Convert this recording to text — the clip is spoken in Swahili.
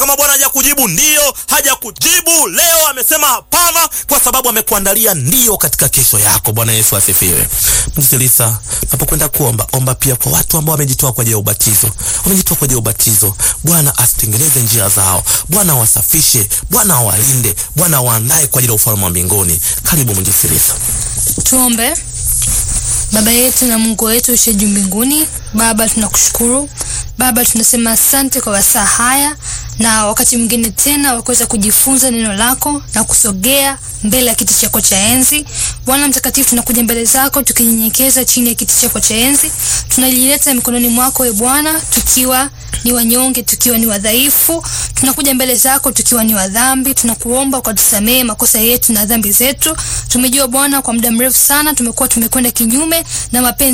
kama Bwana hajakujibu ndiyo, hajakujibu leo, amesema hapana, kwa sababu amekuandalia ndio katika kesho yako. Bwana Yesu asifiwe. Msikiliza, napokwenda kuomba, omba pia kwa watu ambao wamejitoa kwa ajili ya ubatizo, wamejitoa kwa ajili ya ubatizo. Bwana asitengeneze njia zao, Bwana awasafishe, Bwana awalinde, Bwana awaandae kwa ajili ya ufalme wa mbinguni. Karibu mjisikiliza. Tuombe. Baba yetu na Mungu wetu ushe juu mbinguni, Baba tunakushukuru Baba, tunasema asante kwa wasaa haya na wakati mwingine tena wakuweza kujifunza neno lako na kusogea mbele ya kiti chako cha enzi. Bwana Mtakatifu, tunakuja mbele zako tukinyenyekeza chini ya kiti chako cha enzi, tunajileta mikononi mwako e Bwana, tukiwa ni wanyonge, tukiwa ni wadhaifu, tunakuja mbele zako tukiwa ni wadhambi. Tunakuomba ukatusamehe makosa yetu na dhambi zetu. Tumejua Bwana, kwa muda mrefu sana tumekuwa tumekwenda kinyume na mapenzi